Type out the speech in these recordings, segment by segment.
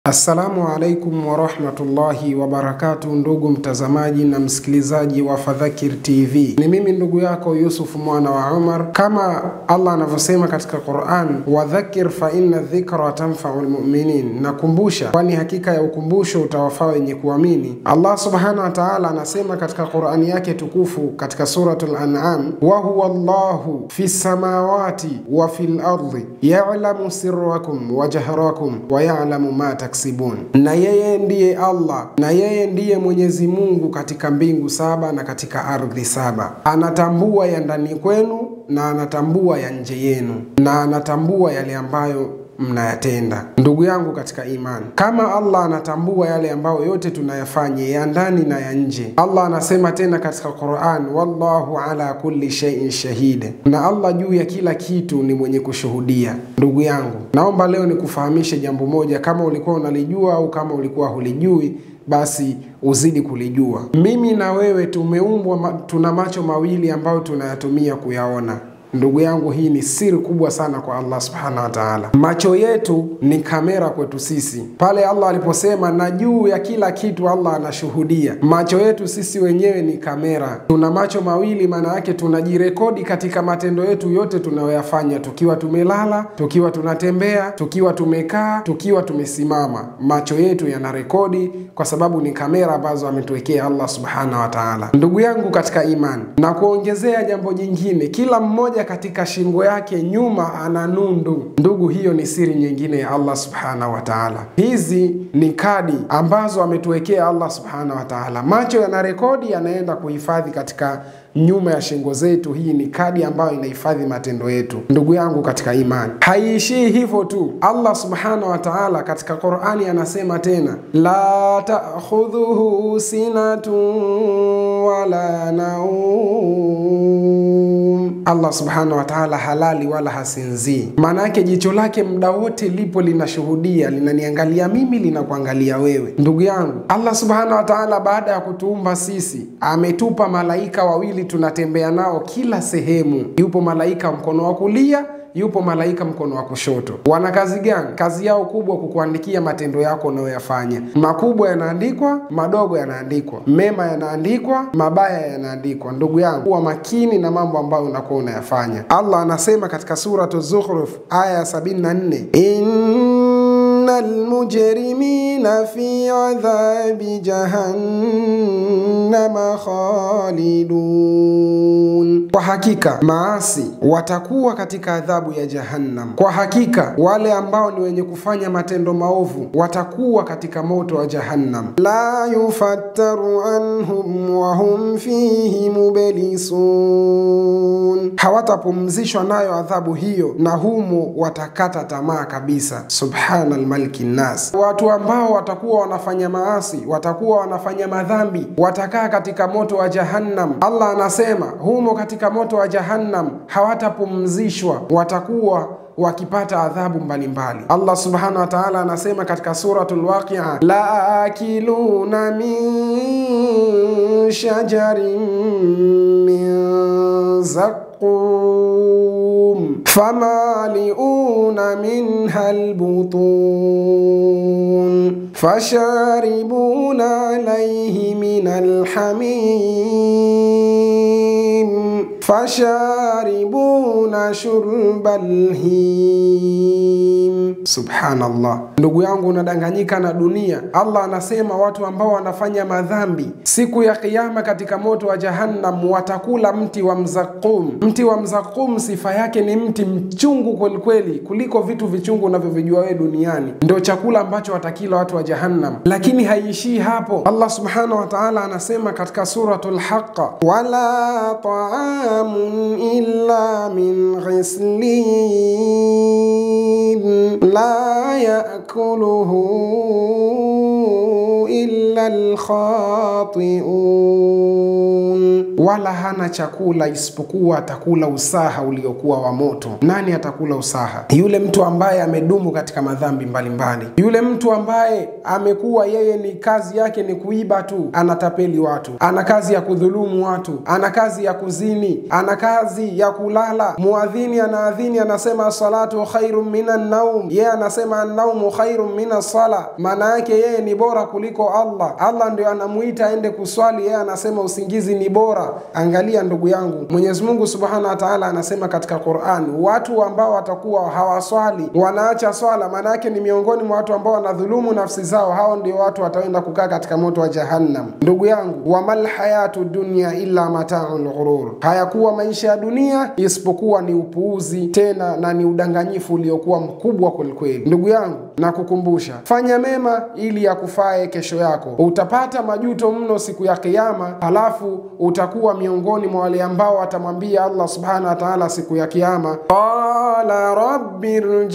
Assalamu alaikum warahmatullahi wabarakatu, ndugu mtazamaji na msikilizaji wa Fadhakir TV, ni mimi ndugu yako Yusuf mwana wa Umar. Kama Allah anavyosema katika Quran, wadhakir fa inna dhikra tanfau lmuminin, nakumbusha kwani hakika ya ukumbusho utawafaa wenye kuamini. Allah subhanahu wa taala anasema katika Qurani yake tukufu katika Suratul An'am, wa huwa Allahu fi samawati wa fil ardi ya'lamu sirrakum wa jahrakum wa ya'lamu ma taksibun, na yeye ndiye Allah, na yeye ndiye Mwenyezi Mungu katika mbingu saba na katika ardhi saba. Anatambua ya ndani kwenu na anatambua ya nje yenu na anatambua yale ambayo mnayatenda. Ndugu yangu katika imani, kama Allah anatambua yale ambayo yote tunayafanya ya ndani na ya nje, Allah anasema tena katika Quran, wallahu ala kulli shay'in shahid, na Allah juu ya kila kitu ni mwenye kushuhudia. Ndugu yangu, naomba leo nikufahamishe jambo moja, kama ulikuwa unalijua au kama ulikuwa hulijui basi uzidi kulijua. Mimi na wewe tumeumbwa, tuna macho mawili ambayo tunayatumia kuyaona. Ndugu yangu, hii ni siri kubwa sana kwa Allah subhanahu wa taala. Macho yetu ni kamera kwetu sisi. Pale Allah aliposema na juu ya kila kitu Allah anashuhudia, macho yetu sisi wenyewe ni kamera. Tuna macho mawili, maana yake tunajirekodi katika matendo yetu yote tunayoyafanya, tukiwa tumelala, tukiwa tunatembea, tukiwa tumekaa, tukiwa tumesimama. Macho yetu yanarekodi kwa sababu ni kamera ambazo ametuwekea Allah subhanahu wa taala. Ndugu yangu katika imani, na kuongezea jambo jingine, kila mmoja katika shingo yake nyuma ana nundu. Ndugu, hiyo ni siri nyingine ya Allah subhanahu wa taala. Hizi ni kadi ambazo ametuwekea Allah subhanahu wa taala. Macho yanarekodi, yanaenda kuhifadhi katika nyuma ya shingo zetu. Hii ni kadi ambayo inahifadhi matendo yetu. Ndugu yangu katika imani, haiishii hivyo tu. Allah subhanahu wa taala katika Qurani anasema tena, la ta'khudhuhu sinatun wala naum. Allah subhanahu wa taala halali wala hasinzii. Maana yake jicho lake muda wote lipo linashuhudia, linaniangalia mimi, linakuangalia wewe. Ndugu yangu, Allah subhanahu wa taala baada ya kutuumba sisi ametupa malaika wawili tunatembea nao kila sehemu. Yupo malaika mkono wa kulia yupo malaika mkono wa kushoto. Wana kazi gani? Kazi yao kubwa kukuandikia matendo yako unayoyafanya. Makubwa yanaandikwa, madogo yanaandikwa, mema yanaandikwa, mabaya yanaandikwa. Ndugu yangu, kuwa makini na mambo ambayo unakuwa unayafanya. Allah anasema katika Suratu Zukhruf aya ya 74 innal mujrimina fi adhabi jahannama khalidun, kwa hakika maasi watakuwa katika adhabu ya Jahannam. Kwa hakika wale ambao ni wenye kufanya matendo maovu watakuwa katika moto wa Jahannam. la yufattaru anhum wa hum fihi mublisun, hawatapumzishwa nayo adhabu hiyo na humo watakata tamaa kabisa. Subhana almaliki nnas, watu ambao watakuwa wanafanya maasi, watakuwa wanafanya madhambi, watakaa katika moto wa Jahannam. Allah anasema humo katika moto wa Jahannam hawatapumzishwa, watakuwa wakipata adhabu mbalimbali. Allah subhanahu wa ta'ala anasema katika suratul Waqia, la akiluna min shajarin min zaqum famaliuna minha albutun fasharibuna alayhi min alhamim fasharibuna shurbal him. Subhanallah, ndugu yangu, unadanganyika na dunia. Allah anasema watu ambao wanafanya madhambi siku ya Kiyama katika moto wa Jahannam watakula mti wa mzakum. Mti wa mzakum sifa yake ni mti mchungu kwelikweli, kuliko vitu vichungu unavyovijua wewe duniani. Ndio chakula ambacho watakila watu wa Jahannam, lakini haiishii hapo. Allah subhanahu wa ta'ala anasema katika suratul Haqqa, wala ta'amun illa min ghislin la yakuluhu illa alkhatiun, wala hana chakula isipokuwa atakula usaha uliokuwa wa moto. Nani atakula usaha? Yule mtu ambaye amedumu katika madhambi mbalimbali, yule mtu ambaye amekuwa yeye ni kazi yake ni kuiba tu, anatapeli watu, ana kazi ya kudhulumu watu, ana kazi ya kuzini, nini? Ana kazi ya kulala. Muadhini anaadhini, anasema salatu khairun minan naum, yeye anasema annaumu khairun mina sala, maana yake yeye ni bora kuliko Allah. Allah ndio anamuita aende kuswali, yeye anasema usingizi ni bora. Angalia ndugu yangu, Mwenyezi Mungu subhanahu wa taala anasema katika Qur'an, watu ambao watakuwa hawaswali wanaacha swala, maana yake ni miongoni mwa watu ambao wanadhulumu nafsi zao, hao ndio watu wataenda kukaa katika moto wa Jahannam. Ndugu yangu, wamal hayatu dunya illa mataul ghurur, hayakuwa maisha ya dunia isipokuwa ni upuuzi tena na ni udanganyifu uliokuwa mkubwa kwelikweli. Ndugu yangu, nakukumbusha fanya mema ili yakufae kesho yako. Utapata majuto mno siku ya Kiyama, halafu utakuwa miongoni mwa wale ambao watamwambia Allah subhanahu wa ta'ala siku ya Kiyama, qala rabbi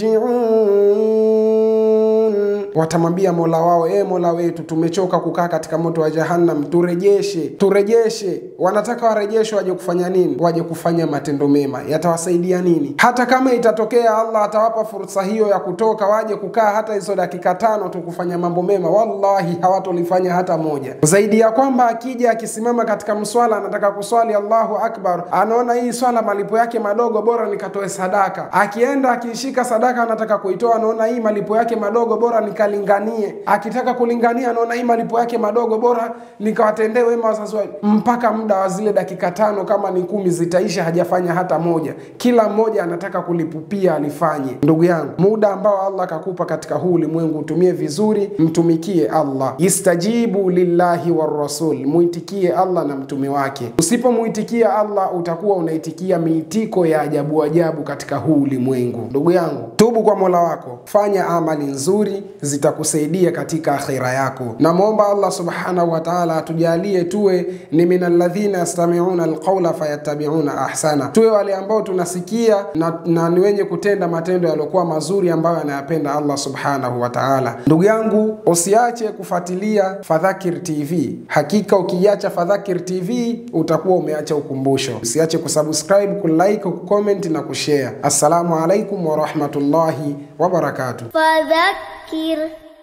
rji'un, watamwambia mola wao, e mola wetu, tumechoka kukaa katika moto wa Jahannam, turejeshe, turejeshe. Wanataka warejeshwe, waje kufanya nini? Waje kufanya matendo mema. Yatawasaidia nini? Hata kama itatokea Allah atawapa fursa hiyo ya kutoka, waje kukaa hata hizo dakika tano tu kufanya mambo mema, wallahi hawatolifanya hata moja. Zaidi ya kwamba akija akisimama katika mswala, anataka kuswali Allahu akbar, anaona hii swala malipo yake madogo, bora nikatoe sadaka. Akienda akiishika sadaka, anataka kuitoa, anaona hii malipo yake madogo, bora nikalinganie. Akitaka kulingania, anaona hii malipo yake madogo, bora nikawatendee wema wazazi wangu. Mpaka muda wa zile dakika tano kama ni kumi zitaisha, hajafanya hata moja. Kila mmoja anataka kulipupia alifanye. Ndugu yangu, muda ambao Allah akakupa katika huu ulimwengu utumie vizuri, mtumikie Allah. Istajibu lillahi warrasul, muitikie Allah na mtume wake. Usipomuitikia Allah utakuwa unaitikia miitiko ya ajabu ajabu katika huu ulimwengu. Ndugu yangu, tubu kwa Mola wako, fanya amali nzuri, zitakusaidia katika akhira yako. Namwomba Allah subhanahu wa ta'ala atujalie tuwe ni minalladhina yastami'una alqawla fayattabi'una ahsana, tuwe wale ambao tunasikia na, na ni wenye kutenda matendo yaliyokuwa mazuri ambayo anayapenda Allah subhanahu wa ta'ala. Ndugu yangu, usiache kufuatilia Fadhakir TV. Hakika ukiacha Fadhakir TV utakuwa umeacha ukumbusho. Usiache kusubscribe, kulike, kucomment na kushare. Assalamu alaikum wa rahmatullahi wa barakatuh. فذكر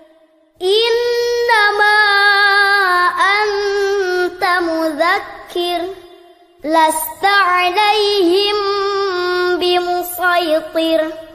إنما أنت مذكر لست عليهم بمسيطر